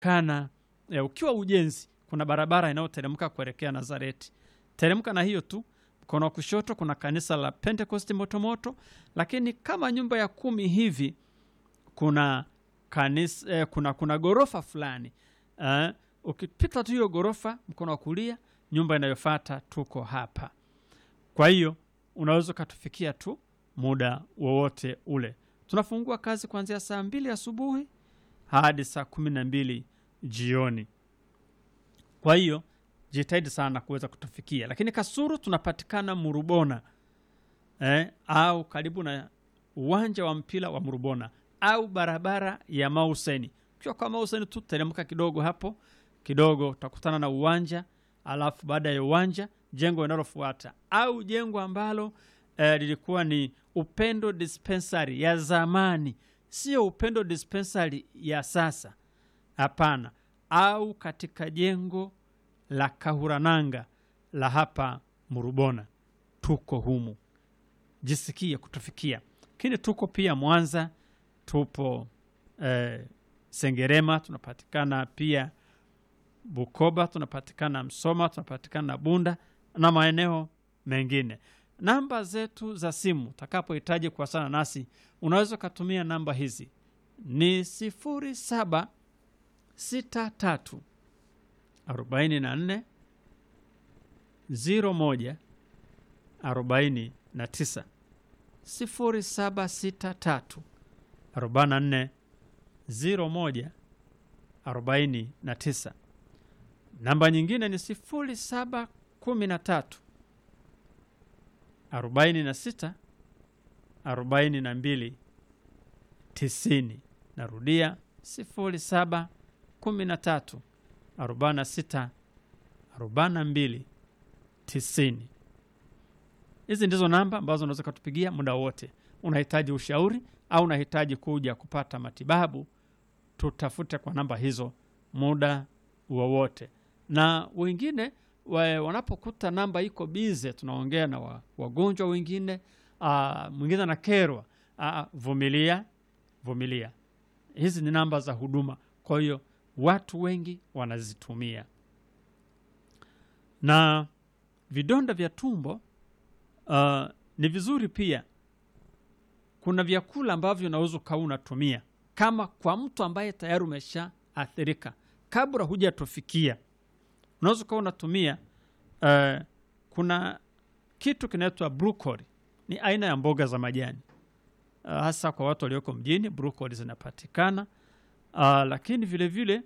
kana e, ukiwa ujenzi, kuna barabara inayoteremka kuelekea Nazareti. Teremka na hiyo tu, mkono wa kushoto kuna kanisa la Pentecost Motomoto, lakini kama nyumba ya kumi hivi kuna kanisa eh, kuna kuna gorofa fulani eh, ukipita tu hiyo gorofa mkono wa kulia, nyumba inayofuata tuko hapa. Kwa hiyo unaweza ukatufikia tu muda wowote ule. Tunafungua kazi kuanzia saa mbili asubuhi hadi saa kumi na mbili jioni. Kwa hiyo jitahidi sana kuweza kutufikia, lakini Kasuru tunapatikana Murubona eh, au karibu na uwanja wa mpira wa Murubona au barabara ya Mauseni. Ukiwa kwa Mauseni tu teremka kidogo hapo kidogo, utakutana na uwanja, alafu baada ya uwanja jengo linalofuata au jengo ambalo eh, lilikuwa ni Upendo Dispensary ya zamani, sio Upendo Dispensary ya sasa, hapana, au katika jengo la Kahurananga la hapa Murubona, tuko humu, jisikie kutufikia. Lakini tuko pia Mwanza, tupo eh, Sengerema, tunapatikana pia Bukoba, tunapatikana Msoma, tunapatikana Bunda na maeneo mengine. Namba zetu za simu utakapohitaji kuwasiliana nasi, unaweza ukatumia namba hizi ni sifuri saba sita tatu arobaini na nne ziro moja arobaini na tisa sifuri saba sita tatu arobaini na nne ziro moja arobaini na tisa. Namba nyingine ni sifuri saba kumi na tatu arobaini na sita arobaini na mbili tisini. Narudia sifuri saba kumi na tatu arobaini na sita arobaini na mbili tisini. Hizi ndizo namba ambazo unaweza ukatupigia muda wote. Unahitaji ushauri au unahitaji kuja kupata matibabu, tutafute kwa namba hizo muda wowote. Na wengine wa, wanapokuta namba iko bize, tunaongea na wa, wagonjwa wengine, ah, mwingine anakerwa, ah, vumilia, vumilia. Hizi ni namba za huduma, kwa hiyo watu wengi wanazitumia. Na vidonda vya tumbo uh, ni vizuri pia, kuna vyakula ambavyo unaweza ukawa unatumia kama kwa mtu ambaye tayari umeshaathirika, kabla hujatufikia, unaweza ukawa unatumia uh, kuna kitu kinaitwa brokoli, ni aina ya mboga za majani uh, hasa kwa watu walioko mjini, brokoli zinapatikana uh, lakini vile vile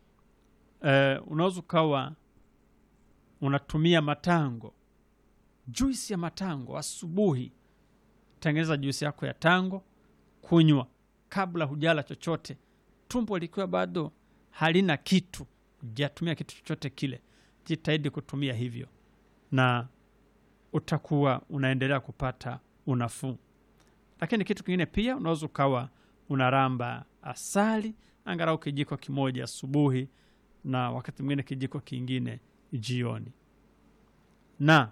uh, unaweza ukawa unatumia matango, juisi ya matango asubuhi. Tengeneza juisi yako ya tango, kunywa kabla hujala chochote, tumbo likiwa bado halina kitu, hujatumia kitu chochote kile. Jitahidi kutumia hivyo, na utakuwa unaendelea kupata unafuu. Lakini kitu kingine pia, unaweza ukawa unaramba asali angalau kijiko kimoja asubuhi na wakati mwingine kijiko kingine jioni. Na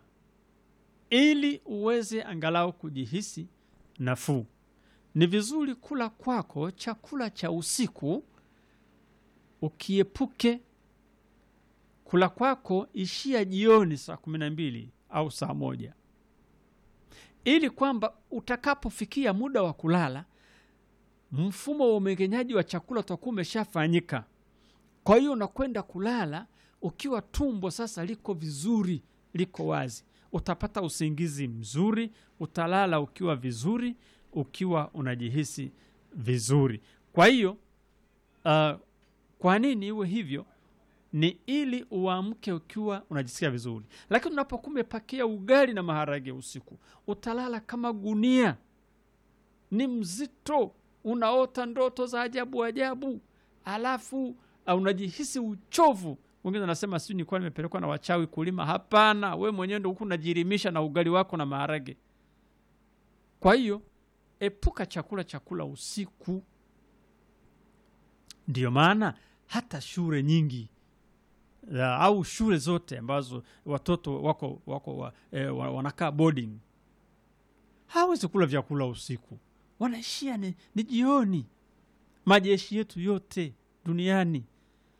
ili uweze angalau kujihisi nafuu, ni vizuri kula kwako chakula cha usiku, ukiepuke kula kwako ishia jioni saa kumi na mbili au saa moja ili kwamba utakapofikia muda wa kulala mfumo wa umeng'enyaji wa chakula utakuwa umeshafanyika. Kwa hiyo unakwenda kulala ukiwa tumbo sasa liko vizuri, liko wazi, utapata usingizi mzuri, utalala ukiwa vizuri, ukiwa unajihisi vizuri. Kwa hiyo uh, kwa nini iwe hivyo? Ni ili uamke ukiwa unajisikia vizuri. Lakini unapokuwa umepakia ugali na maharage usiku, utalala kama gunia, ni mzito unaota ndoto za ajabu ajabu, alafu uh, unajihisi uchovu. Wengine wanasema sijui nilikuwa nimepelekwa na wachawi kulima. Hapana, we mwenyewe ndo huku unajirimisha na ugali wako na maharage. Kwa hiyo epuka chakula chakula usiku. Ndiyo maana hata shule nyingi uh, au shule zote ambazo watoto wako, wako wa, eh, wa- wanakaa boarding hawezi kula vyakula usiku wanaishia ni, ni jioni. Majeshi yetu yote duniani